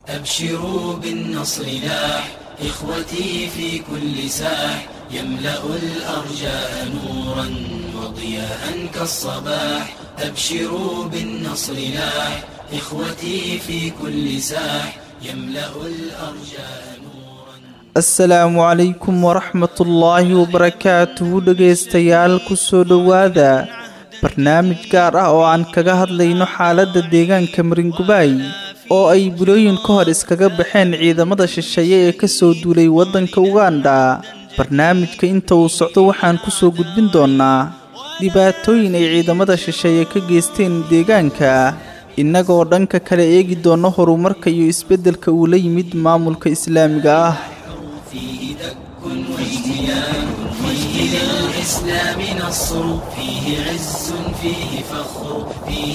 أبشروا بالنصر لاح إخوتي في كل ساح يملأ الأرجاء نورا وضياء كالصباح أبشروا بالنصر لاح إخوتي في كل ساح يملأ الأرجاء نورا asalaamu calaykum waraxmatullaahi wabarakaatuhu dhegaystayaal kusoo dhowaada barnaamij gaar ah oo aan kaga hadlayno xaaladda deegaanka maringubaay oo ay bulooyin ka hor iskaga baxeen ciidamada shisheeye ee kasoo duulay waddanka ugandha barnaamijka inta uu socdo waxaan kusoo gudbin doonnaa dhibaatooyin ay ciidamada shisheeye ka geysteen deegaanka innagoo dhanka kale eegi doonno horumarka iyo isbeddelka uu la yimid maamulka islaamiga ah فيه دك واجتيان فيه للإسلام نصر فيه عز فيه فخر فيه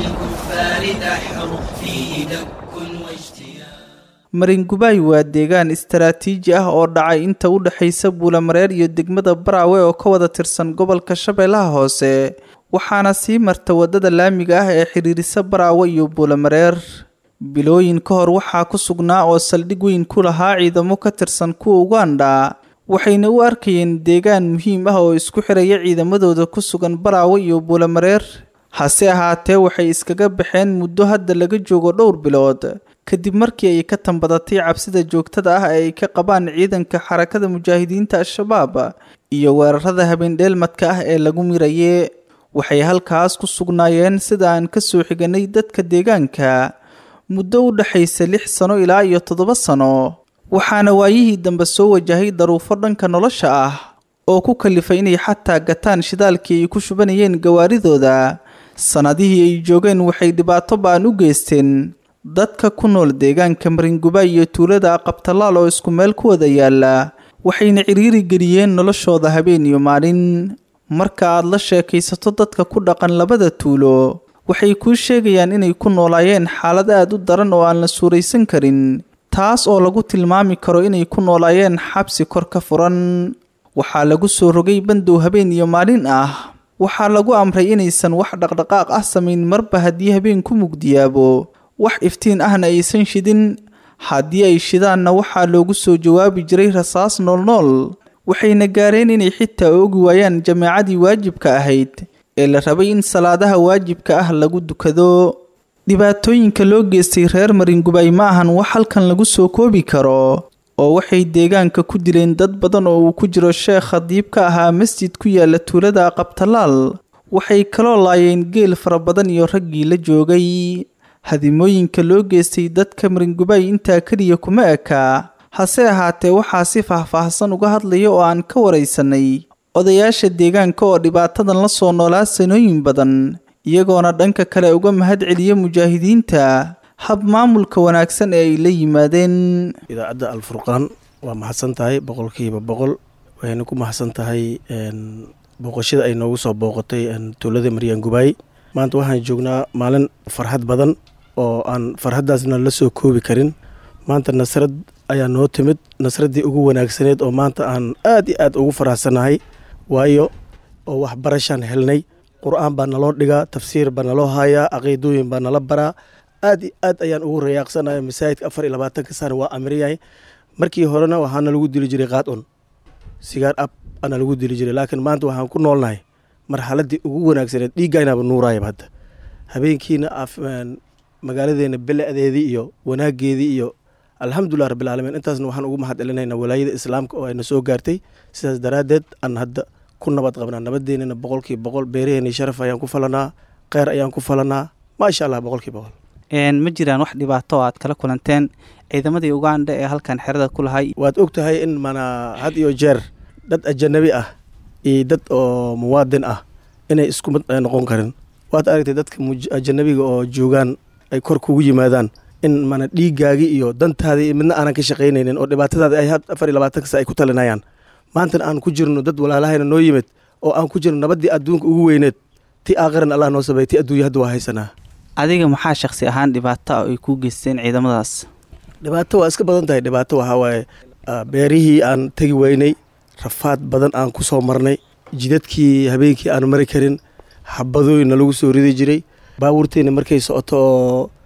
للكفار دحر فيه دك واجتيان maringubaay waa deegaan istaraatiiji ah oo dhacay inta u dhexaysa buulamareer iyo degmada baraawe oo ka wada tirsan gobolka shabeellaha hoose waxaana sii marta waddada laamiga ah ee xidhiirisa baraawe iyo buulamareer bilooyin ka hor waxaa ku sugnaa oo saldhig weyn ku lahaa ciidamo ka tirsan kuwa ugandha waxayna u arkayeen deegaan muhiim ah oo isku xiraya ciidamadooda ku sugan baraawe iyo buulamareer hase ahaatee waxay iskaga baxeen muddo hadda laga joogo dhowr bilood kadib markii ay ka tambadatay cabsida joogtada ah ee ay ka qabaan ciidanka xarakada mujaahidiinta al-shabaab iyo weerarada habeendheelmadka ah ee lagu miraye waxay halkaas ku sugnaayeen sida aan ka soo xiganay dadka deegaanka muddo u dhexaysa lix sano ilaa iyo toddoba sano waxaana waayihii dambe soo wajahay daruufo dhanka nolosha ah oo ku kalifay inay xataa gataan shidaalkii ay ku shubanayeen gawaaridooda sannadihii ay joogeen waxay dhibaato ba'an u geysteen dadka ku nool deegaanka maringubaay iyo tuulada aqabtalaal oo isku meel ku wada yaala waxayna ciriiri geliyeen noloshooda habeen iyo maalin marka aad la sheekaysato dadka ku dhaqan labada tuulo waxay kuu sheegayaan inay ku noolaayeen xaalad aad u daran oo aan la suuraysan karin taas oo lagu tilmaami karo inay ku noolaayeen xabsi kor ka furan waxaa lagu soo rogay bandow habeen iyo maalin ah waxaa lagu amray inaysan wax dhaqdhaqaaq ah samayn marba haddii habeenku mugdiyaabo wax iftiin ahna aysan shidin haddii ay shidaanna waxaa loogu soo jawaabi jiray rasaas noolnool waxayna gaareen inay xitaa oogi waayaan jameecadii waajibka ahayd ee la rabay in salaadaha waajibka ah lagu dukado dhibaatooyinka loo geystay reer maringubaay ma ahan wax halkan lagu soo koobi karo oo waxay deegaanka ku dileen dad badan oo uu ku jiro sheekh khadiib ka ahaa masjid ku yaala tuulada aqabtalaal waxay kaloo laayeen geel fara badan iyo raggii la joogay hadimooyinka loo geystay dadka maringubaay intaa keliya kuma eka hase ahaatee waxaa si faahfaahsan uga hadlaya oo aan ka waraysanay odayaasha deegaanka oo dhibaatadan la soo noolaa sanooyin badan iyagoona dhanka kale uga mahad celiya mujaahidiinta hab maamulka wanaagsan ee ay la yimaadeen idaacadda alfurqaan waa mahadsan tahay boqolkiiba boqol waxayna ku mahadsan tahay booqashada ay noogu soo booqatay tuulada maryaan gubaay maanta waxaan joognaa maalin farxad badan oo aan farxaddaasna la soo koobi karin maanta nasrad ayaa noo timid nasraddii ugu wanaagsaneed oo maanta aan aad iyo aad ugu faraxsanahay waayo oo waxbarashaan helnay qur-aan baa naloo dhigaa tafsiir baa naloo hayaa caqiidooyin baa nala baraa aad iyo aad ayaan ugu rayaaqsanaya masaajidka afar iyo labaatanka sana waa amriyahay markii horena waxaana lagu dili jiray qaad-un sigaar ab ana lagu dili jiray laakiin maanta waxaan ku noolnahay marxaladdii ugu wanaagsaneed dhiiggaynaba nuuraayaba hadda habeenkiina magaaladeena bele-deedii iyo wanaageedii iyo alxamdulilah rabbilcaalamiin intaasna waxaan ugu mahad celinaynaa walaayada islaamka oo ayna soo gaartay sidaas daraaddeed aan hadda ku nabad qabnaa nabadeennana boqolkiiba boqol beeraheenii sharaf ayaan ku falanaa kheyr ayaan ku falanaa maasha allah boqolkiiba boqol ma jiraan wax dhibaato oo aad kala kulanteen ciidamadii ugandha ee halkan xerada ku lahay waad og tahay in mana had iyo jeer dad ajanabi ah iyo dad oo muwaadin ah inay isku mid noqon karin waad aragtay dadka ajanabiga oo joogaan ay kor kugu yimaadaan in mana dhiiggaagii iyo dantaadii midna aanan ka shaqaynaynin oo dhibaatadaada ay afar iyo labaatanka sa ay ku talinayaan maantana aan ku jirno dad walaalahayna noo yimid oo aan ku jirno nabaddii adduunka ugu weyneed ti aakhiran allah noo sabeey ti adduunya hadda waa haysanaa adiga maxaa shakhsi ahaan dhibaato ah ay kuu geysteen ciidamadaas dhibaato waa iska badan tahay dhibaato waxaa waaye beerihii aan tegi weynay rafaad badan aan ku soo marnay jidadkii habeenkii aan mari karin xabadooyinna lagu soo ridi jiray baabuurteenna markay socoto oo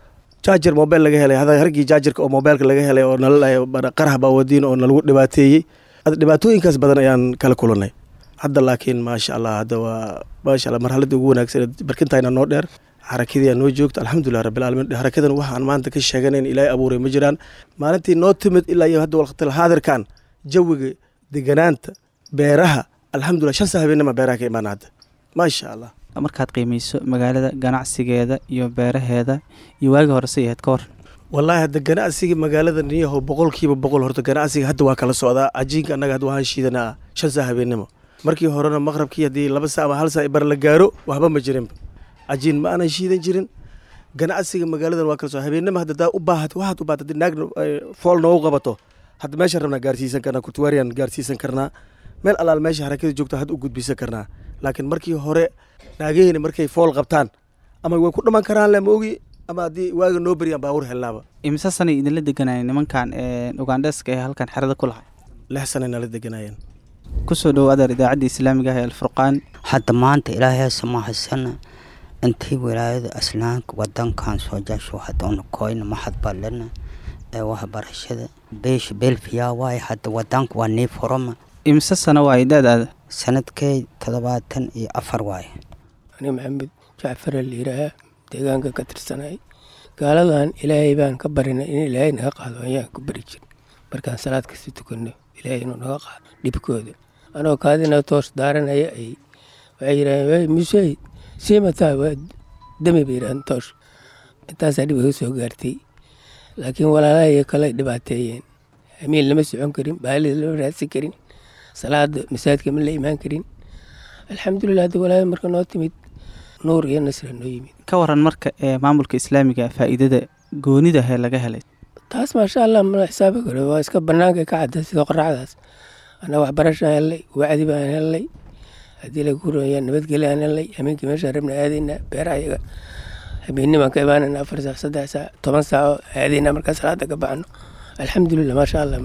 jaajar mobel laga helay hada hargii jaajarka oo mobeelka laga helay oo nala qarah baa wadiin oo nalagu dhibaateeyey dhibaatooyinkaas badan ayaan kala kulanay hadda laakiin maasha allah hadda waa maasha allah marxaladii ugu wanaagsan barkintayna noo dheer xarakadii noo joogto alxamdulilah rabbilcaalamiin xarakadan waxaan maanta ka sheeganayn ilaahay abuuray ma jiraan maalintii noo timid ilaa iyo hadda waqtil haadirkan jawiga deganaanta beeraha alxamdulilah shan saa habeenima beeraha ka imaana hadda maasha allah markaad qiimeyso magaalada ganacsigeeda iyo beeraheeda iyo waagi hore say ahayd ka waran wallaahi hadda ganacsiga magaalada niyaho boqolkiiba boqol horta ganacsiga hadda waa kala socdaa cajiinka annaga hadda waxaan shiidanaa shan saa habeenimo markii horena maqrabkii haddii laba saa ama hal saa bar la gaaro waxba ma jirinba cajiin ma aanan shiidan jirin ganacsiga magaaladan waa kala socda habeenimo hadda daa u baahat waxaad u baahat haddii naagna fool noogu qabato hadda meeshaan rabnaa gaarsiisan karnaa kurtuwaariyan gaarsiisan karnaa meel allaal meesha harakada joogta had u gudbisan karnaa laakiin markii hore naagaheyna markay fool qabtaan ama way ku dhaman karaan le ma ogi ama haddii waaga noo beriyaan baawur helnaaba imise sanay idinla deganayeen nimankan ugandheska ee halkan xerada ku lahay lix sanay nala deganayeen kusoo dhowo adeer idaacadda islaamiga ah ee alfurqaan hadda maanta ilaahay samahasana intii wilaayada aslaanka wadankan soo jasho hadda una koyna mahad balena ee waxbarashada beesha belfiya waaye hadda wadanka waa nii furama imise sano waaye da-daada sanadkey toddobaatan iyo afar waaye ani maxamed jacfar liiraha deegaanka ka tirsanay gaaladan ilaahay baan ka barinay in ilaahay naga qaado ayaan ku bari jir markaan salaad kasta tukanno ilaahay inuu naga qaado dhibkooda anoo kaadina toos daaranaya ay waxay yidhaaheen musey siimataa waa dami bay yidhaaheen toos intaasaa dhib iga soo gaartay laakiin walaalahay kale dhibaateeyeen hamiin lama socon karin baalida lama raadsan karin salaada masaajidka ma la imaan karin alxamdulilah hadda walaaya marka noo timid nuur iyo nasra noo yimid ka waran marka ee maamulka islaamiga faa'iidada goonida hee laga helay taas maasha allah mala xisaabi karo waa iska banaanka ka cadda sida qorraxdaas annaga waxbarashaan hellay wacdi baan hellay haddii lagu roya nabadgelyo aan hellay habeenkii meeshaan rabna aadaynaa beeraha iyaga habeennimaan ka imaanayna afar saac saddex saac toban saaco aadaynaa markaa salaada ka baxno alxamdulilah maasha allah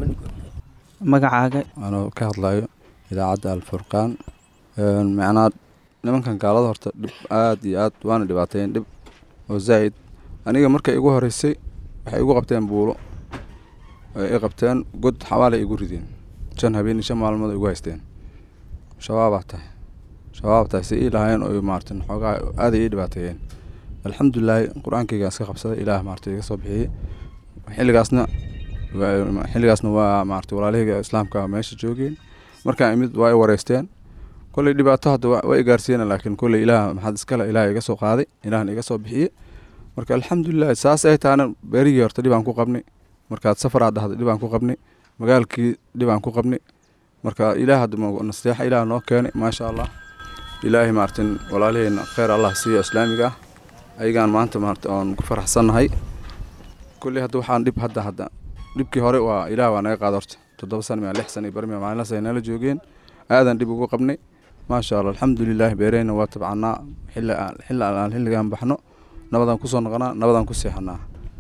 magacaaga anoo ka hadlayo idaacadda alfurqaan macnaa nimankan gaalada horta dhib aada iyo aad waana dhibaateeyeen dhib oo zaa'id aniga markay igu horeysay waxay igu qabteen buulo i qabteen god xawaalay igu rideen shan habeen shan maalmood igu haysteen shabaabaa tahay shabaab tahay si ii lahaayeen oo maarata xoogaa aaday ii dhibaateeyeen alxamdulilaahi qur-aankaygaan iska qabsaday ilaah maarata iga soo bixiyey xilligaasna xilligaasna waa maarata walaalahayga islaamka meesha joogeen markaan imid waa i wareysteen kolley dhibaato hadda waa i gaarsiiyena laakiin kolley ilaah maxaad iskale ilaah iga soo qaaday ilaahna iga soo bixiyey marka alxamdulilah saas ay taana beerigii horta dhibaan ku qabnay markaad safaraad dhahday dhibaan ku qabnay magaalkii dhibaan ku qabnay marka ilaah hadda nasteexa ilaah noo keenay maasha allah ilaahay maartin walaalaheyna kheyr allah siiyo islaamiga ah ayagaan maanta maarata oon ku faraxsannahay kolley hadda waxaan dhib hadda hadda dhibkii hore waa ilaah waa naga qaada horta toddoba sana miya lix sana iyo barmiya maalinlaas ay nala joogeen aadan dhib ugu qabnay maasha allah alxamdulilah beereyna waa tabcanaa xilli xilli aan xilligaan baxno nabadaan kusoo noqonaa nabadaan ku seexanaa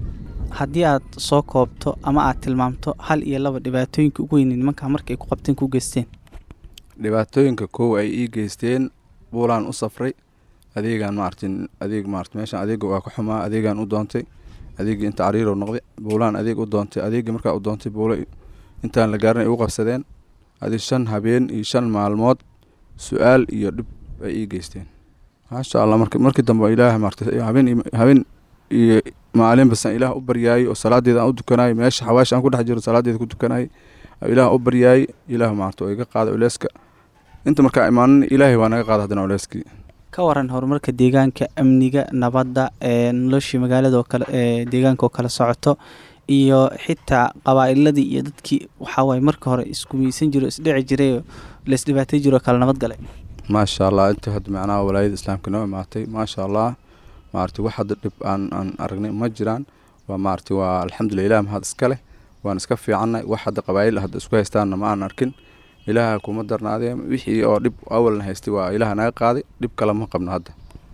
haddii aad soo koobto ama aad tilmaamto hal iyo laba dhibaatooyinka ugu weyne nimankaa markay ku qabteen ku geysteen dhibaatooyinka kow ay ii geysteen buulaan u safray adeegaan maartin adeeg maart meeshaan adeega waa ka xumaa adeegaan u doontay adeegii inta cariirow noqday buulaan adeeg u doontay adeegii markaa u doontay buulo intaan la gaarin ay u qabsadeen adi shan habeen iyo shan maalmood su-aal iyo dhib ay ii geysteen maasha allah mark markii dambe ilaah maarta habeen habeen iyo maalin basan ilaah u baryaayey oo salaadeeda aan u dukanayay meesha xawaash aan ku dhex jiro salaadeeda ku dukanayay ilaah u baryaayey ilaah maarta oo iga qaada culeyska inta markaa imaanin ilaahay waa naga qaada haddana culeyskii ka waran horumarka deegaanka amniga nabadda ee noloshii magaalada oo kale ee deegaanka oo kale socoto iyo xitaa qabaa'iladii iyo dadkii waxaa waaye marka hore iskumaysan jiro isdhici jiray oo laisdhibaatay jiro oo kale nabad galay maasha allah inta hadda macnaha walaayada islaamka noo imaatay maasha allah maarata wax hadda dhib aan aan aragnay ma jiraan waa maarata waa alxamdulilah ilah mahad iska leh waan iska fiicannay wax hadda qabaayil hadda isku haystaanna ma aan arkin ilaaha kuma darnaadee wixii oo dhib awalna haystay waa ilaah naga qaaday dhib kale ma qabno hadda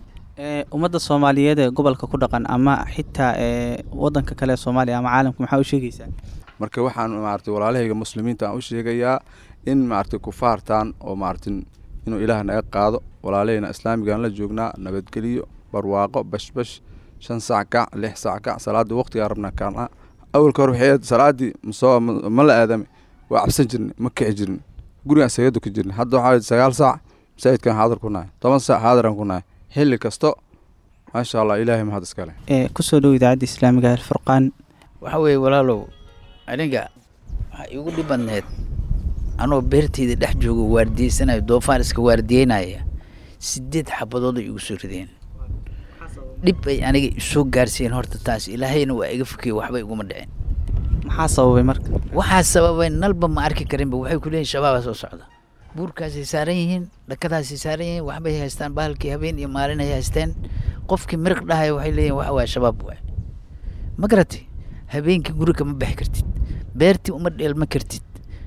ummadda soomaaliyeed ee gobolka ku dhaqan ama xitaa ee wadanka kale ee soomaaliya ama caalamka maxaa u sheegaysaa marka waxaan maarata walaalahayga muslimiinta aan u sheegayaa in maarata kufaartaan oo maarata inuu ilaah naga qaado walaalahayna islaamigaan la joognaa nabadgeliyo barwaaqo bashbash shan saac kac lix saac kac salaada waqtigaa rabnaa kacna awalka hore waxay ahayd salaadii masoo ma la aadamay waa cabsan jirnay ma kici jirnay gurigaan isaga dukan jirnay hadda waxaa sagaal saac masaajidkan xaadir ku nahay toban saac xaadiraan ku nahay xilli kasto maasha allah ilaahay mahad iskale ee kusoo dhow idaacadda islaamiga alfurqaan waxa weeye walaalow aniga waxaa iigu dhib badneed anoo beerteyda dhex joogo waardiyeysanayo doofaar iska waardiyeynaya sideed xabadood ay igu soo rideen dhib ay aniga isoo gaarsiiyeen horta taas ilaahayna waa iga fokiye waxba iguma dhicin maxaa sababay marka waxaa sababay nalba ma arki karinba waxay ku leeyihin shabaabaa soo socda buurkaasay saaran yihiin dhakadaasay saaran yihiin waxbay haystaan bahalkii habeen iyo maalin ay haysteen qofkii miriq dhahaya waxay leeyihin waxa waaya shabaab waay ma garatay habeenkii guriga ma bixi kartid beertii uma dheelma kartid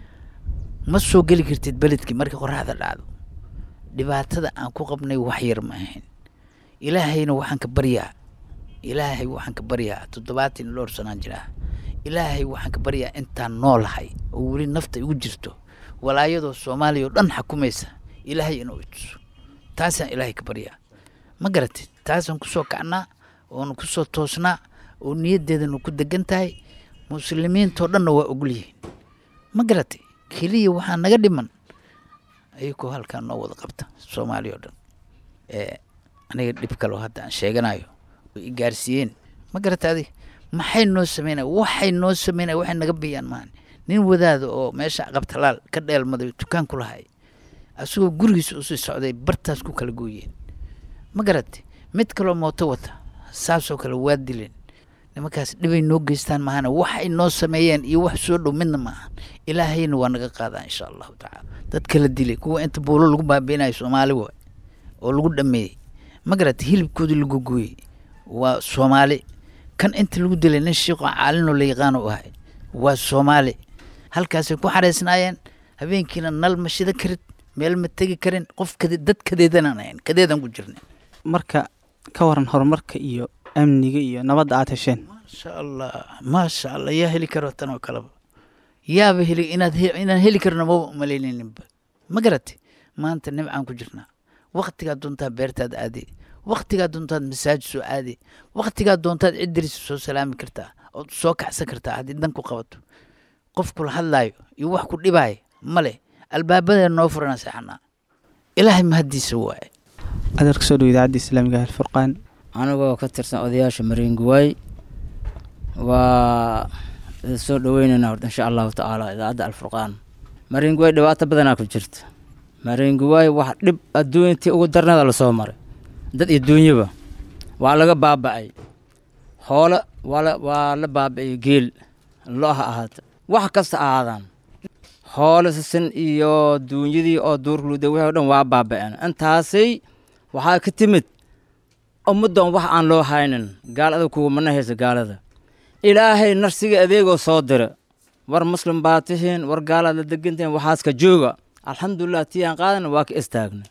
ma soo geli kartid beledkii markii qoraxda dhacdo dhibaatada aan ku qabnay wax yar ma ahayn ilaahayna waxaan ka baryaa ilaahay waxaan ka baryaa toddobaatan iyo dhowr sanaan jiraa ilaahay waxaan ka baryaa intaan noolahay oo weli nafta igu jirto walaayadoo soomaaliya oo dhan xukumaysa ilaahay inuu ituso taasaan ilaahay ka baryaa ma garatid taasaan kusoo kacnaa oonu kusoo toosnaa oo niyaddeedanu ku degan tahay muslimiintoo dhanna waa ogol yihiin ma garatay keliya waxaa naga dhiman ayagoo halkaa noo wada qabta soomaaliya oo dhan ee aniga dhib kaloo hadda aan sheeganayo oo i gaarsiiyeen ma garata adiga maxay noo sameynaya waxay noo sameynaya waxay naga biyaan maahan nin wadaada oo meesha qabtalaal ka dheelmaday dukaan ku lahay asagoo gurigiisa usii socday bartaas ku kala gooyeen ma garatay mid kaloo mooto wata saasoo kale waa dileen nimankaas dhibay noo geystaan maahana waxay noo sameeyeen iyo wax soo dhow midna maahan ilaahayna waa naga qaadaa insha allahu tacaala dad kala dilay kuwa inta buulo lagu baabiinayo soomaali waay oo lagu dhameeyey ma garatay hilibkoodii lagu gooyey waa soomaali kan inta lagu dilay nin shiiqoo caalinoo la yaqaano u ahay waa soomaali halkaasay ku xareysnaayeen habeenkiina nal ma shida karin meel ma tegi karin qof kade dad kadeedanaan ahayn kadeedan ku jirnay marka ka waran horumarka iyo amniga iyo nabadda aad hesheen maasha allah maasha allah yaa heli karo tan oo kaleba yaaba heli inaad he- inaan heli karno maba umalaynaninba ma garatay maanta nimcaan ku jirnaa waktigaa doontaad beertaad aadi waktigaa doontaad masaajid soo aadi waktigaa doontaad cid dirisa soo salaami kartaa ood soo kacsan kartaa haddii dan ku qabato qof kula hadlaayo iyo wax ku dhibaayo male albaabadee noo furana seexanaa ilaahay mahaddiisa waaye adeer kusoo dhow idaacadda islaamiga alfurqaan anigoo ka tirsan odayaasha mariinguwaay waa soo dhaweyneynaa horta insha allahu tacaala idaacadda alfurqaan mariinguwaay dhibaato badanaa ku jirta mariinguwaay wax dhib adduunyatii ugu darnada lasoo maray dad iyo duunyaba waa laga baaba'ay hoole waa la waa la baaba'ay geel lo ha ahaata wax kasta ahaadaan hoole sisin iyo duunyadii oo duurluuda wixii o dhan waa baaba'een intaasay waxaa ka timid ummaddan wax aan loo haynin gaalada kuwamana haysa gaalada ilaahay narsiga adeegoo soo dira war muslim baa tihiin war gaalaad la degantihiin waxaas ka jooga alxamdulilah tii aan qaadan waa ka istaagna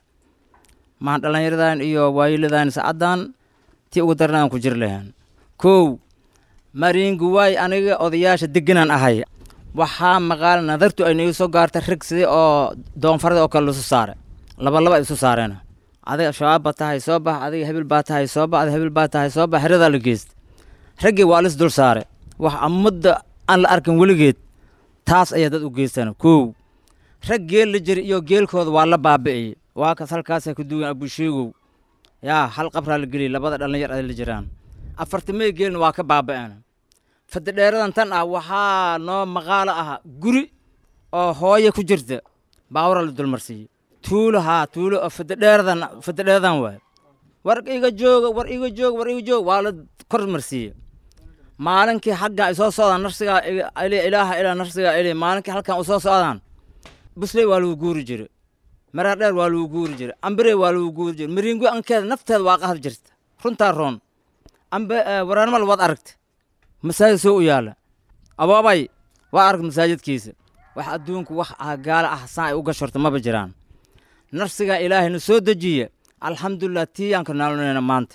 maan dhallinyaradan iyo waayiladan sacaddan tii ugu darnaan ku jir lahayn kow mariinguwaay aniga odayaasha deganaan ahay waxaa maqaal nadartu ay nagu soo gaarta rag sidii oo doonfarada oo kale lasu saare laba laba ay isu saareen adiga shabaab baa tahay soo bax adiga hebel baa tahay soo bax adiga hebel baa tahay soo bax heradaa la geysta raggii waa lis dul saare wax ummadda aan la arkin weligeed taas ayaa dad u geystaan kow rag geel la jiri iyo geelkooda waa la baabi'iyey waa kas halkaasay ku duwan abusheegow yaa hal qabraa la geliyey labada dhallinyar ay la jiraan afartamee geelna waa ka baaba'een fadidheeradan tan ah waxaa noo maqaalo ah guri oo hooye ku jirta baawara la dulmarsiiyey tuulo haa tuulo oo fadidheeradan fadidheeradan waay war iga jooga war iga jooga war iga jooga waa la kor marsiiyey maalinkii xagga ay soo socdaan narsigaa iga- ili- ilaaha ilaa narsigaa ili maalinkii halkan u soo socdaan busley waa lagu guuri jire marar dheer waa lagu guuri jire ambire waa lagu guuri jire mariingo ankeeda nafteeda waa qahad jirta runtaa roon ambe waraanmal waad aragta masaajid soo u yaala abaabay waa aragta masaajidkiisa wax adduunku wax ah gaala ah saan ay u gashorta maba jiraan narsigaa ilaahayna soo dejiye alxamdulilah tiiyaanka naalonayna maanta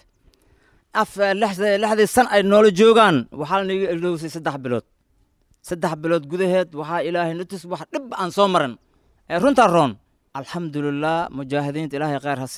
af lixda- lixdii san ay noola joogaan waxaa laniga ilowsay saddex bilood saddex bilood gudaheed waxaa ilaahay nutus wax dhib aan soo maran ee runtaa roon alxamdulilah mujaahidiinta ilaahay khayr ha siiye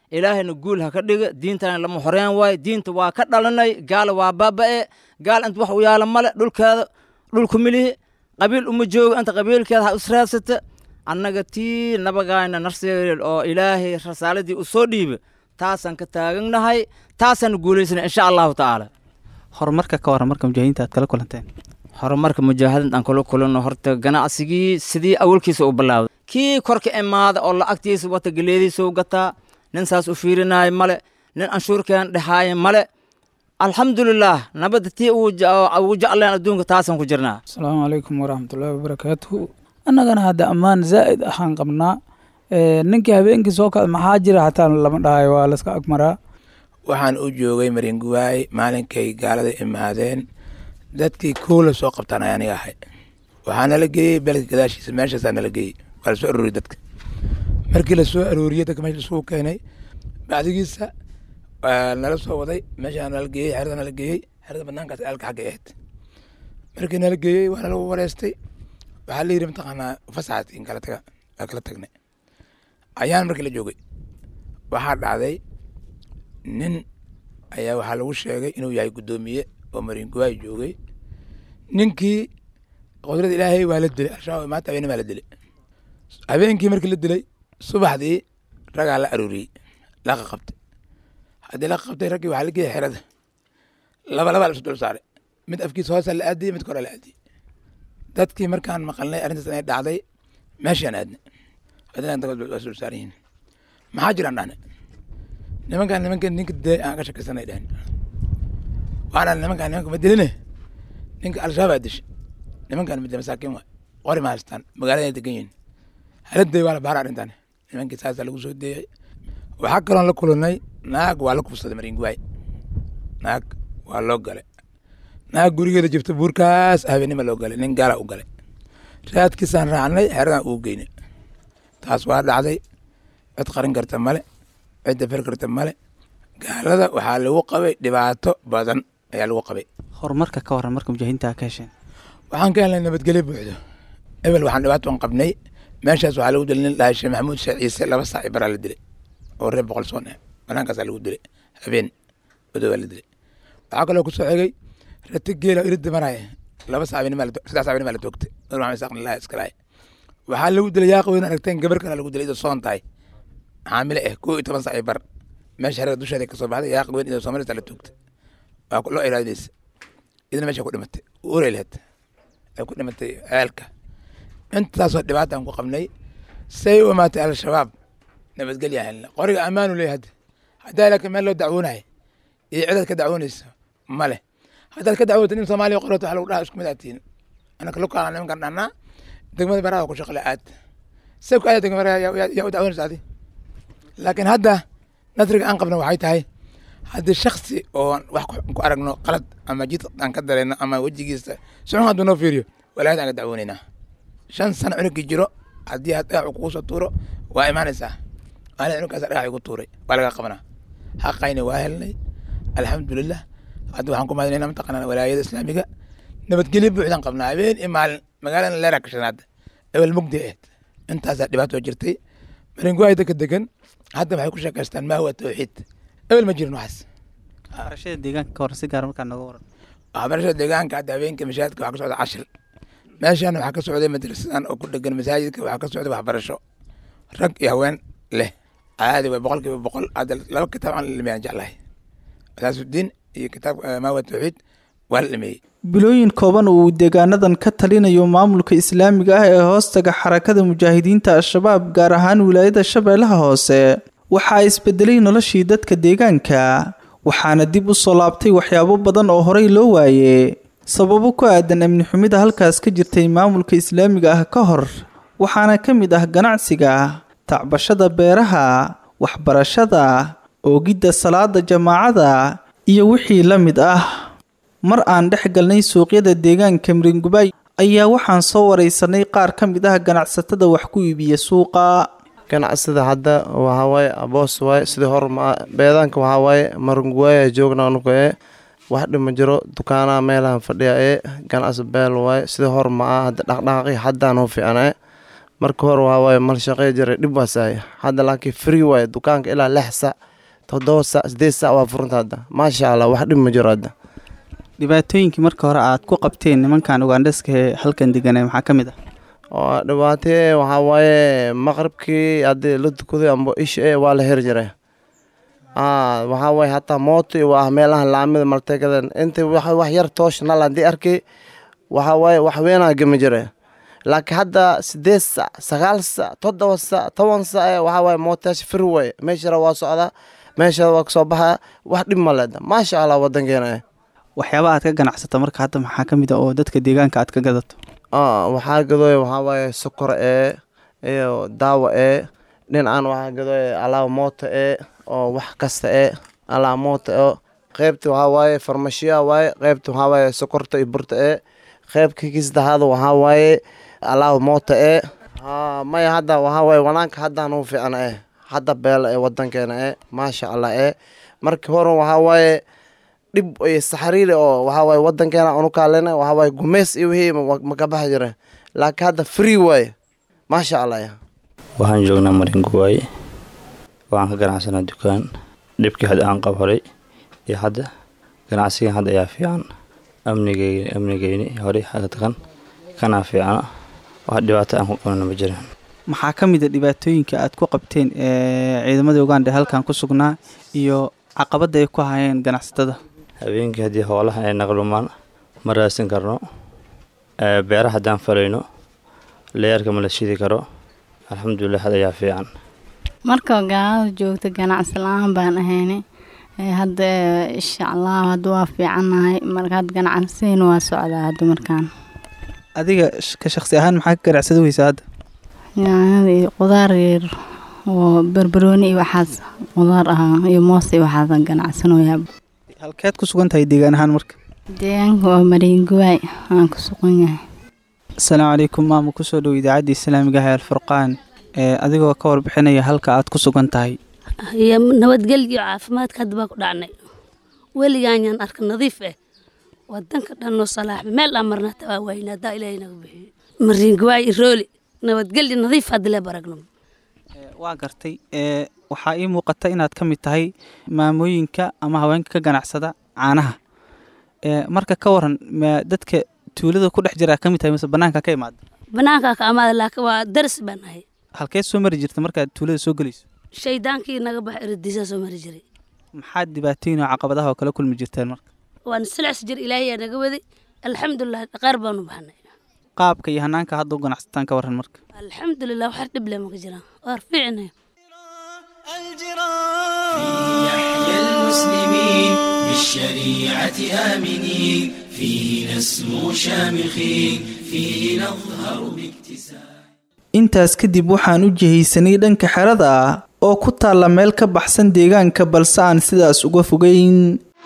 ilaahayna guul ha ka dhiga diintana lama horeen waaye diinta waa ka dhalanay gaala waa baaba'e gaal inta wax u yaala male dhulkeeda dhulku milihi qabiil uma jooga inta qabiilkeeda ha israadsata annaga tii nabagaayna narseereel oo ilaahay rasaaladii u soo dhiiba taasaan ka taaganahay taasaan guulaysana insha allahu tacaala horumarka ka waran marka mujaahidiinta aad kala kulanteen horumarka mujaahidinta aan kula kulano horta ganacsigii sidii awalkiisa u bilaawday kii korka imaada oo lacagtiisa wata geleediisa u gataa nin saas u fiirinaayo male nin anshuurkeen dhexaayo male alxamdulilaah nabadda tii ugu jecleen adduunka taasaan ku jirnaa asalaamu calaykum waraxmatullaahi wabarakaatuhu annagana hadda ammaan zaa'id ahaan qabnaa ninkii habeenkii soo kacda maxaa jira xataa lama dhahayo waa layska agmaraa waxaan u joogay maringuwaay maalinkay gaalada imaadeen dadkii koo la soo qabtaan ayaa aniga ahay waxaa nala geeyey beledka gadaashiisa meeshaasaa nala geeyey waa lasoo arooriyey dadka markii lasoo arooriyey dadka meesha lasugu keenay bacdigiisa waa nala soo waday meeshaa nala geeyey xerada nala geeyey xerada banaankaas aalka xagga ahayd markii nala geeyey waa nala wareystay waxaa la yidhi mataqaanaa fasaxaad in kala taga waa kala tagnay ayaan markii la joogay waxaa dhacday nin ayaa waxaa lagu sheegay inuu yahay guddoomiye oo maringuwaay joogay ninkii qudrada ilaahay waa la dilay al-shabaab maanta habeenimo la dilay habeenkii markii la dilay subaxdii ragaa la arooriyey laqa qabtay haddii laqa qabtay raggii waxaa la geeyay xerada laba laba lasu dul saaray mid afkiisa hoosa la aadiyey mid kore la aadiyey dadkii markaan maqalnay arrintaas inay dhacday meeshaan aadnay haddana waa dul saaran yihiin maxaa jiraan dhahne nimankaan nimanka ninka dee aan ka shakaysanay dhehen waxaan nimankaan nimanka ma diline ninka al-shabaab dishay nimankaan ma dile masaakiin waay qori ma haystaan magaalada degan yihiin haladay waa la baara arrintan nimankii saasaa lagu soo deeyay waxaa kaloon la kulanay naag waa la kufsaday maringuwaay naag waa loo galay naag gurigeeda jirta buurkaas habeenima loo galay nin gaala u galay raadkiisaan raacnay xeradan uu geynay taas waa dhacday cid qarin karta male cid dafar karta male gaalada waxaa lagu qabay dhibaato badan ayaa lagu qabay horumarka ka waran marka mujaahidiinta aad ka hesheen waxaan ka helnay nabadgelyo buuxdo ebel waxaan dhibaaton qabnay meeshaas waxaa lagu dilay nin dhahay sheekh maxamuud sheekh ciise laba saac i baraa la dilay oo reer boqol soon ah banaankaasaa lagu dilay habeen odowaa la dilay waxaa kaloo kusoo xigay rati geela irida maraya laba saac saddex saac benimaa la toogtay nur maxamed isaaq lillahi iska lahay waxaa lagu dilay yaaq weyn aragteen gabar kale lagu dilay idoo soon tahay xaamile ah koo iyo toban saac i bar meesha xerada dusheeda kasoo baxday yaaq weyn idoo soomaalista la toogtay waa loo iraadinaysa idina meesha ku dhimatay uray lahayd ay ku dhimatay ceelka intaasoo dhibaataan ku qabnay say u imaatay al-shabaab nabadgelya helna qoriga ammaanu leeyahay hadda haddaa laakiin meel loo dacwoonahay iyo cidaad ka dacwoonaysa ma leh haddaad ka dacwoota nin soomaaliya qorato waxa lagu dhaha isku mid aad tihiin anaka lukaana nimankan dhahnaa degmada baraha ku shaqle aad say ku aada degmada baraha yaa u dacwoonaysa adi laakiin hadda nasriga aan qabna waxay tahay haddii shaksi oo wax ku aragno qalad ama jid aan ka dareyno ama wejigiisa suxun hadduu noo fiiriyo walaayad aan ka dacwoonaynaa shan sano cunugii jiro haddii aad dhagax kugu soo tuuro waa imaanaysaa waana cunugkaas dhagax igu tuuray waa laga qabanaa xaqayna waa helnay alxamdulilah hadda waxaan ku mahadinayna mataqaanaa walaayada islaamiga nabadgelyo buuxdaan qabnaa habeen iyo maalin magaalada leera ka shanaad ebel mugdi ahayd intaasaa dhibaato jirtay maringuwaay dadka degan hadda waxay ku sheekaystaan maa huwa tawxiid ebel ma jirin waxaas waxbarashada deegaanka ka waran si gaar markaa nooga waran waxbarashada deegaanka hadda habeenka mashaahidka waxaa ka socda cashir meeshan waxaa ka socday madrasadan oo ku dhegan masaajidka waxaa ka socday waxbarasho rag iyo haween leh caadi way boqol kiiba boqol hadda laba kitaab aan la dhameeyaan jeclahay asaasudiin iyo kitaab maawa tawxiid waa la dhameeyey bilooyin kooban uu deegaanadan ka talinayo maamulka islaamiga ah ee hoostaga xarakada mujaahidiinta al-shabaab gaar ahaan wilaayada shabeellaha hoose waxaa isbedelay noloshii dadka deegaanka waxaana dib u soo laabtay waxyaabo badan oo horey loo waaye sababo ku aadan amni xumida halkaas ka jirtay maamulka islaamiga ah ka hor waxaana ka mid ah ganacsiga tacbashada beeraha waxbarashada oogidda salaada jamaacada iyo wixii la mid ah mar aan dhex galnay suuqyada deegaanka miringubay ayaa waxaan soo wareysanay qaar ka mid ah ganacsatada wax ku iibiya suuqa ganacsida hadda waxawaaye aboos waaye sidii hor ma beedaanka waxawaaye marunguwaaya joogna anugu ee wax dhima jiro dukaanaha meelahan fadhiya ee ganacsi beel waaye sidii hor ma ah hadda dhaqdhaqaaqi haddaan u fiicnaa marka hore waxaa waaye mal shaqey jiray dhib waasaaya hadda laakiin free waaye dukaanka ilaa lix sac toddoba sac sideed sac waa furanta hadda maasha allah wax dhib ma jiro hadda dhibaatooyinkii marka hore aad ku qabteen nimankan ugandheska ee halkan deganay maxaa ka mid ah oo dhibaatee waxaa waaye maqribkii haddii la tukaday amba isha e waa la heri jiray waxaa waaye hataa mooto iyo waa meelaha laamida maltegadan inta wax wax yar toosh nal haddii arkay waxaa waaye wax weynaa gemi jiray laakiin hadda sideed sac sagaal sac toddoba sac toban sac ee waxaa waaye mootayaasha firi waaye meeshara waa socdaa meeshada waa kasoo baxaa wax dhib ma leeda maasha allah wadankeena eh waxyaaba aad ka ganacsata marka hadda maxaa ka mid ah oo dadka deegaanka aad ka gadato waxaa gadooya waxaa waaye sokor ee iyo daawa ee dhinacan waxaa gadooya alaaba moota ee oo wax kasta ee alaaba moota ee qeybta waxaa waaye farmashiya waaye qeybta waxaa waaye sokorta iyo burta ee qeybka kisdahaada waxaa waaye alaaba moota ee maya hadda waxaa waaye wanaanka haddaan u fiicna eh hadda beela ee wadankeena ee maasha allah ee markii hore waxaa waaye dhib iyo saxariile oo waxaa waaye wadankeena anu kaalena waxaa waaye gumeys iyo wixii maka baxi jira laakiin hadda free waaye maasha allah ya waxaan joognaa maringuwaaye waxaan ka ganacsanaa dukaan dhibkii hadda aan qab horay iyo hadda ganacsigan hadda ayaa fiican amnigeyni amnigeyni horey haga taqan kanaa fiicana wax dhibaato aan ku qabnana ma jiraan maxaa ka mid a dhibaatooyinka aad ku qabteen ee ciidamada uganda halkan ku sugnaa iyo caqabadda ay ku hayeen ganacsatada habeenkii haddii hoolaha ay naqlumaan ma raadsan karno beera haddaan falayno leerka ma la shidi karo alxamdulilah had ayaa fiican marka gaalada joogta ganacsi la-aan baan ahayna hadda insha allah hadda waa fiicannahay marka hadda ganacsiina waa socdaa hadda markaan adiga ka shaqsi ahaan maxaa ka ganacsada weysaa hadda yaanyada iyo qudaar yar oo barbarooni iyo waxaas qudaar ah iyo moos iyo waxaas ganacsanayaa halkeed ku sugan tahay deegaan ahaan marka deegaanka waa mariinguwaay aan ku sugan yahay asalaamu calaykum maama kusoo dhow idaacadda islaamiga ah ee alfurqaan ee adigoo ka warbixinaya halka aad ku sugan tahay iyo nabadgelyo caafimaadka hadda baa ku dhacnay weligaanyaan arka nadiif ah wadanka dhanoo salaaxba meel aan marna hataa waa waayna haddaa ilaahay naga bixiyo mariinguwaay irooli nabadgelyo nadiif hadda lee baragno waa gartay ee waxaa ii muuqata inaad ka mid tahay maamooyinka ama haweenka ka ganacsada caanaha ee marka ka waran ma dadka tuulada ku dhex jiraa ka mid tahay mise banaanka ka imaada banaankaa ka amaada laakiin waa daris baan nahay halkeed soo mari jirta markaad tuulada soo gelayso shaydaankii naga bax eradiisaa soo mari jiray maxaad dhibaatooyin oo caqabadaha oo kala kulmi jirteen marka waan silcis jir ilaahay yaa naga waday alxamdulilah dhaqaar baanu baxnay qaabka iyo hanaanka hadda u ganacsataan ka waran marka alxamdulilah wax dhib leh maka jiraan waar fiicnay يحيى المسلمين بالشريعة آمنين فيه نسمو شامخين فيه نظهر باكتساب intaas kadib waxaan u jihaysanay dhanka xerada ah oo ku taalla meel ka baxsan deegaanka balse aan sidaas uga fogeyn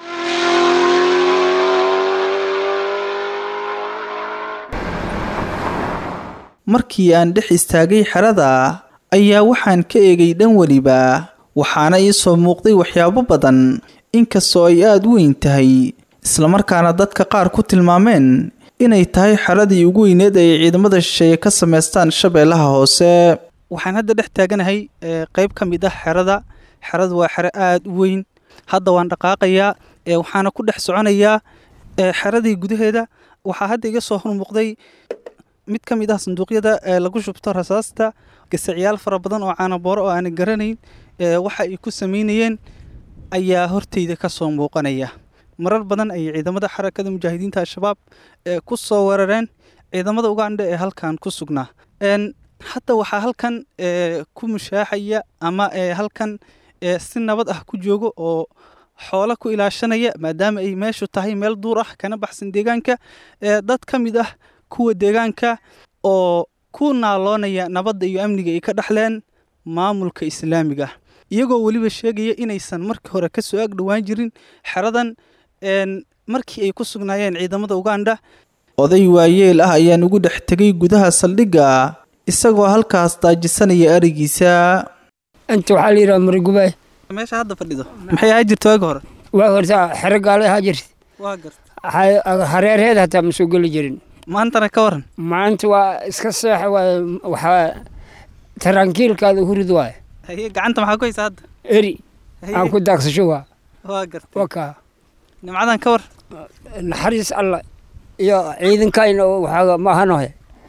markii aan dhex istaagay xerada ayaa waxaan ka eegay dhan weliba waxaana ii soo muuqday waxyaabo badan inkastoo ay aada u weyn tahay islamarkaana dadka qaar ku tilmaameen inay tahay xeradii ugu weyneed ay ciidamada shisheeye ka sameystaan shabeellaha hoose waxaan hadda dhex taaganahay qeyb ka mid ah xerada xeradu waa xero aada u weyn hadda waan dhaqaaqayaa waxaana ku dhex soconayaa xeradii gudaheeda waxaa hadda iga soo hormuuqday mid ka mid ah sanduuqyada ee lagu shubto rasaasta gasacyaal fara badan oo caanabooro oo aanan garanayn waxa ay ku sameynayeen ayaa horteyda ka soo muuqanaya marar badan ayay ciidamada xarakada mujaahidiinta al-shabaab ku soo weerareen ciidamada ugandha ee halkan ku sugnaa hadda waxaa halkan ku mushaaxaya ama halkan si nabad ah ku joogo oo xoolo ku ilaashanaya maadaama ay meeshu tahay meel duur ah kana baxsan deegaanka dad ka mid ah kuwa deegaanka oo ku naaloonaya nabadda iyo amniga ay ka dhexleen maamulka islaamiga ah iyagoo weliba sheegaya inaysan markii hore kasoo ag dhowaan jirin xeradan markii ay ku sugnaayeen ciidamada ugandha oday waayeel ah ayaan ugu dhex tegay gudaha saldhigga isagoo halkaas daajisanaya arigiisa inta waxaa la yidhaha marigubaay meesha hadda fadhido maxay ahaa jirta waagi hore waa horta xero gaale ahaa jirta waa garta hareerheed hataa ma soo geli jirin maantana ka waran maanta waa iska seexa waay waxaa tarankiilkaada hurid waay haye gacanta maxaa ku haysaa hadda eri Haye. aan ku daagsasho waa waa gartay wakaa nimcadan ka war naxariis alla iyo ciidankayna waxaa maahanohe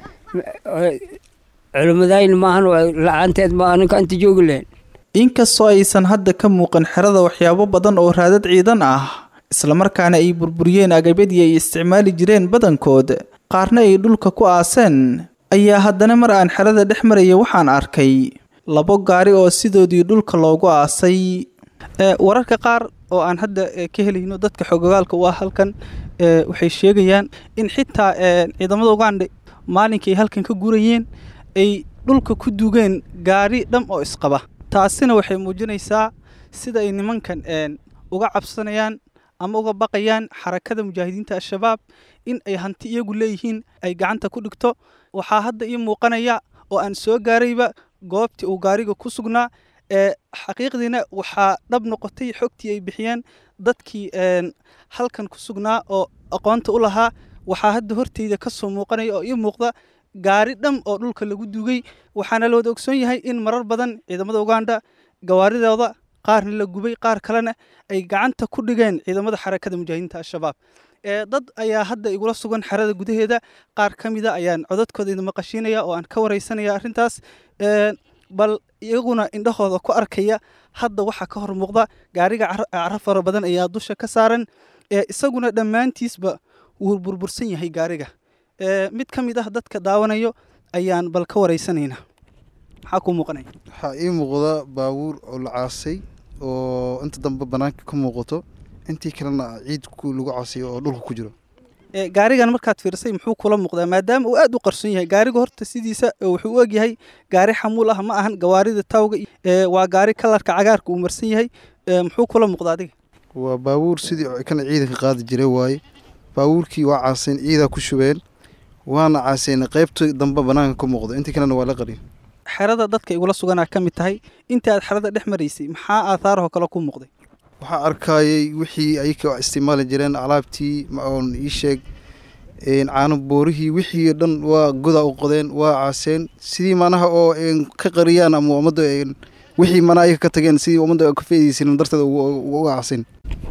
culimadayna maahan la-aanteed ma ninka inta joogi lahayn inkastoo aysan hadda ka muuqan xerada waxyaabo badan oo raadad ciidan ah islamarkaana ay burburiyeen agabyadii ay isticmaali jireen badankood qaarna ay dhulka ku aaseen ayaa haddana mar aan xerada dhex maraya waxaan arkay labo gaari oo sidoodii dhulka loogu aasay Ee, wararka qaar oo aan hadda ee, ka helayno dadka xogogaalka u ah halkan ee, waxay sheegayaan in xitaa ee, ciidamada uganda maalinkii ay halkan ka gurayeen ay dhulka ku dugeen gaari dham oo isqaba taasina waxay muujinaysaa sida ay nimankan een, uga cabsanayaan ama uga baqayaan xarakada mujaahidiinta al-shabaab in ay hanti iyagu leeyihiin ay gacanta ku dhigto waxaa hadda ii muuqanaya oo aan soo gaarayba goobtii uu gaariga ku sugnaa ee xaqiiqdiina waxaa dhab noqotay xogtii ay bixiyeen dadkii een, halkan ku sugnaa oo aqoonta u lahaa waxaa hadda horteyda ka soo muuqanaya oo ii muuqda gaari dham oo dhulka lagu dugay waxaana la wada ogsoon yahay in marar badan ciidamada uganda gawaaridooda qaarna la gubay qaar kalena ay gacanta ku dhigeen ciidamada xarakada mujaahidiinta al-shabaab ee dad ayaa hadda igula sugan xerada gudaheeda qaar ka mida ayaan codadkooda idin maqashiinaya oo aan ka wareysanaya arrintaas Ee, bal iyaguna indhahooda ku arkaya hadda waxaa ka hor muuqda gaariga cara- cara fara badan ayaa dusha ka saaran ee isaguna dhammaantiisba wuu burbursan yahay gaariga Ee, mid ka mid ah dadka daawanayo ayaan bal ka wareysanaynaa maxaa kuu muuqanaya waxaa ii muuqda baabuur oo la caasay oo inta dambe banaanka ka muuqato intii kalena ciid ku- lagu caasay oo dhulka ku jiro Ee, gaarigan markaad fiirsay muxuu kula muuqdaa maadaama uu aad u qarsoon yahay gaariga horta sidiisa ee wuxuu u egyahay gaari xamuul ah ma ahan gawaarida tawga iyo- ee, waa gaari kalarka cagaarka uu marsan yahay Ee, muxuu kula muuqdaa adiga waa baabuur sidii kana ciidanka qaadi jiray waaye baabuurkii waa caaseen ciidaa ku shubeen waana caaseen qaybta dambe banaanka ka muuqda intii kalena waa la qarin xerada dadka igula suganaa ka mid tahay inta aad xerada dhex maraysay maxaa aahaarahoo kale ku muuqday waxaa arkayay wixii ayaka isticmaali jireen alaabtii ma oon ii sheeg een, caano boorihii wixii dhan waa godaa u qodeen waa caaseen sidii manaha oo een, ka qariyaan ama ummadda een, wixii mana ayaga ka tageen sidii ummadda ka faa'iidaysan darteeda uga uga caaseen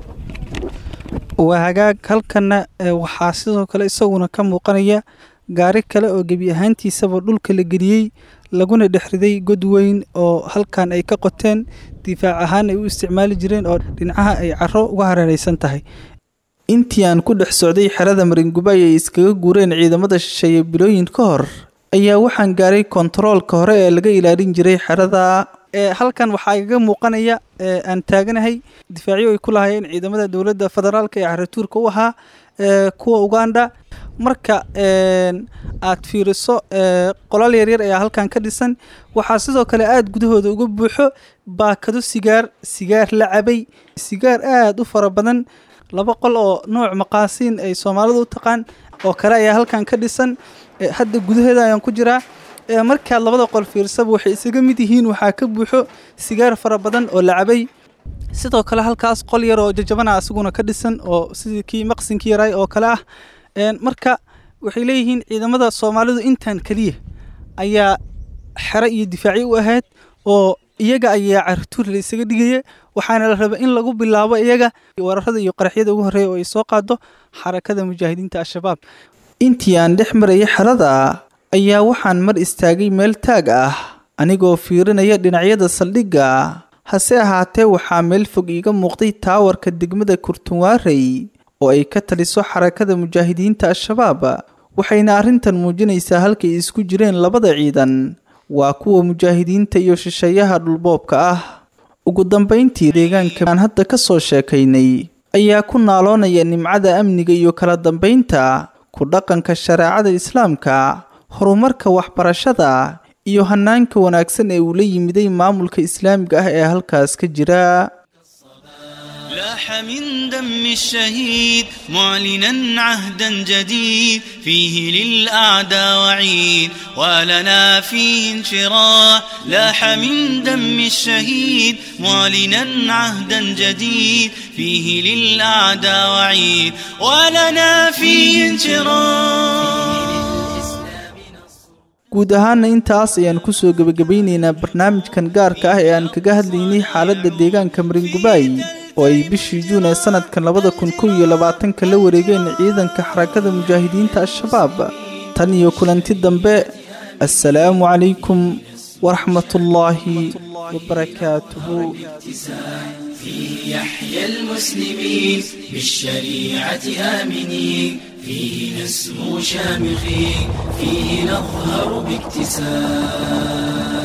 waa hagaag halkanna ee, waxaa sidoo kale isaguna ka muuqanaya gaari kale oo gebi ahaantiisaba dhulka la geliyey laguna dhex riday god weyn oo halkan ay ka qoteen difaac ahaan ay u isticmaali jireen oo dhinacaha ay caro uga hareeraysan tahay intii aan ku dhex socday xerada maringubay ay iskaga guureen ciidamada shisheeye bilooyin ka hor ayaa waxaan gaaray kontaroolka hore ee laga ilaalin jiray xerada ee halkan waxaa igaga muuqanaya ee aan taaganahay difaacyo ay ku lahaayeen ciidamada dowladda federaalka ee caratuurka u ahaa ee kuwa uganda marka een, aad fiiriso ee, qolal yaryar ayaa halkan ka dhisan waxaa sidoo kale aada gudahooda uga buuxo baakado sigaar sigaar la cabay sigaar aada u fara badan laba qol oo nooc maqaasiin ay soomaalidu u taqaan oo kale ayaa halkan ka dhisan Ee, hadda gudaheeda ayaan ku jiraa Ee, markaad labada qol fiirsaba waxay isaga mid yihiin waxaa ka buuxo sigaar fara badan oo la cabay sidoo kale halkaas qol yar oo jajabana asaguna ka dhisan oo sidii kii maqsinkii yaray oo kale ah Een, marka waxay leeyihiin ciidamada soomaalidu intan keliya ayaa xero iyo difaacyo u ahayd oo iyaga ayaa cartuur la isaga dhigaya waxaana la raba in lagu bilaabo iyaga weerarada iyo qaraxyada ugu horreeya oo ay soo qaado xarakada mujaahidiinta al-shabaab intii aan dhex marayay xerada ayaa waxaan mar istaagay meel taag ah anigoo fiirinaya dhinacyada saldhigga hase ahaatee waxaa meel fog iiga muuqday taawarka degmada kurtunwaarey oo ay ka taliso xarakada mujaahidiinta al-shabaab waxayna arrintan muujinaysaa halkay isku jireen labada ciidan waa kuwa mujaahidiinta iyo shisheeyaha dhulboobka ah ugu dambayntii deegaanka aan hadda ka soo sheekaynay ayaa ku naaloonaya nimcada amniga iyo kala dambaynta ku dhaqanka shareecada islaamka horumarka waxbarashada iyo hanaanka wanaagsan ee uu la yimiday maamulka islaamiga ah ee halkaas ka jira لاح لاح من دم الشهيد معلنا عهدا جديد فيه للأعداء وعيد ولنا فيه انشراح لاح من دم الشهيد معلنا عهدا جديد فيه للأعداء وعيد ولنا فيه انشراح guud ahaana intaas ayaan kusoo gebagabaynaynaa barnaamijkan gaarka ah ee aan kaga hadlaynay xaaladda deegaanka maringubaay oo ay bishii juun ee sanadkan labada kun kow iyo labaatanka la wareegeen ciidanka xarakada mujaahidiinta al-shabaab tan iyo kulanti dambe assalaamu calaykum waraxmatullaahi wabarakaatuhu فيه يحيى المسلمين بالشريعة آمنين فيه نسمو شامخين فيه نظهر باكتساب